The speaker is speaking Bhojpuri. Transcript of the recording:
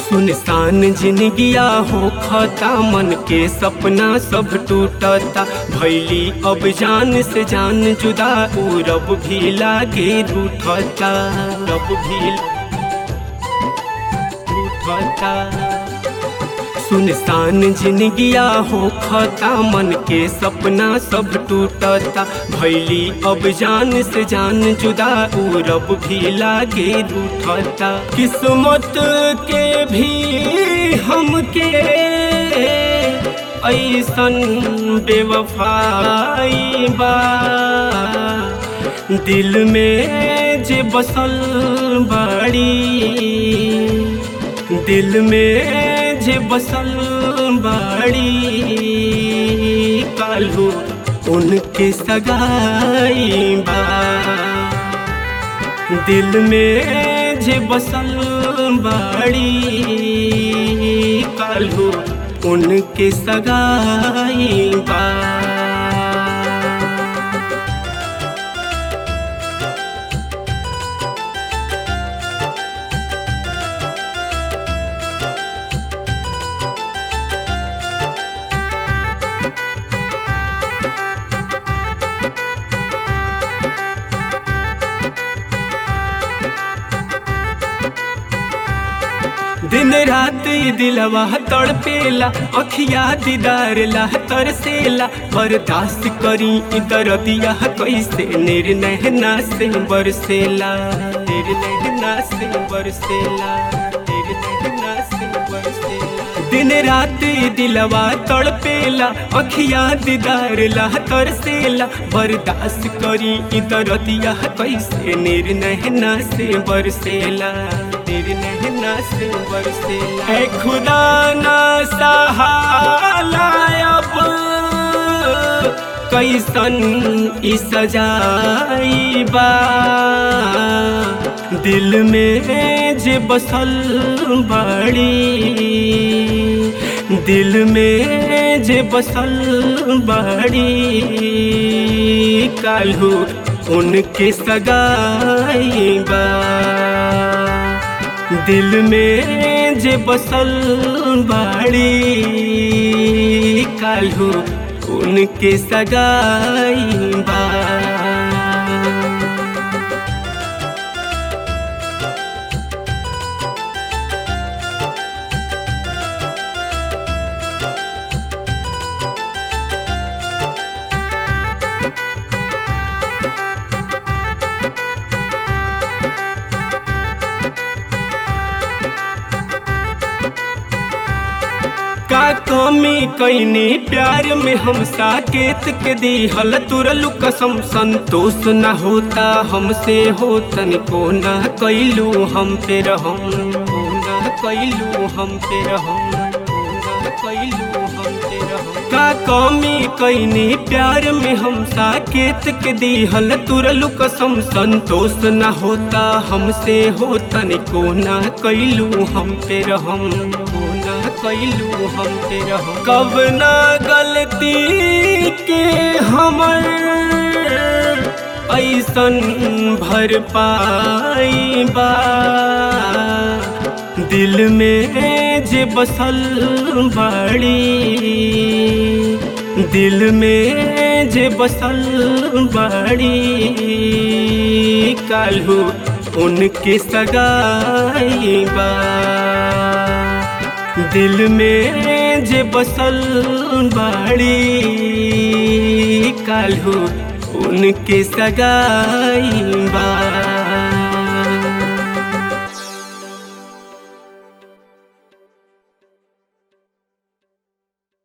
सुनसान जिंदगिया हो खता मन के सपना सब टूटता भैली अब जान से जान जुदा उ रब भी लागे रूठता रब भी रूठता सुनसान जिंदगिया हो खता मन के सपना सब टूटता भैली अब जान से जान जुदा उ रब भी लागे रूठता किस्मत के भी हमके ऐसन बेवफाई बा दिल में जे बसल बाड़ी दिल में जे बसल बाड़ी कालू उनके सगाई बा दिल में जे बसल बाड़ी कालू उनके सगाई बा दिन रात ये दिलवा तड़पेला अखिया दीदार ला तरसेला बर्दाश्त करी इधर दिया कैसे निर्णय ना से बरसेला निर्णय ना से बरसेला निर्णय ना से बरसेला दिन रात ये दिलवा तड़पेला अखिया दीदार ला तरसेला बर्दाश्त करी इधर दिया कैसे निर्णय ना से बरसेला निर्णय ना से बरसेला है खुदा ना सहाला अब कैसन ई सजाई बा दिल में जे बसल बड़ी दिल में जे बसल बड़ी कालू उनके सगाई बा दिल में जे बसल बाड़ी कालू उनके सगाई बा का कमी कैनी प्यार में हम साकेत के दिहल तुरलु कसम संतोष न होता हमसे हो तनिको न कैलू हम पे रहम न कैलू हम पे रहम न कैलू हम पे रहम का कमी कैनी प्यार में हम साकेत के दिहल तुरलु कसम संतोष न होता हमसे हो तनिको न कैलू हम पे रहम न कैलू हम पे रहम कब ना गलती के हमर ऐसन भर पाई बा दिल में जे बसल बड़ी दिल में जे बसल बड़ी कालू उनके सगाई बा दिल में जे बसल बड़ी कालू उनके सगाई बा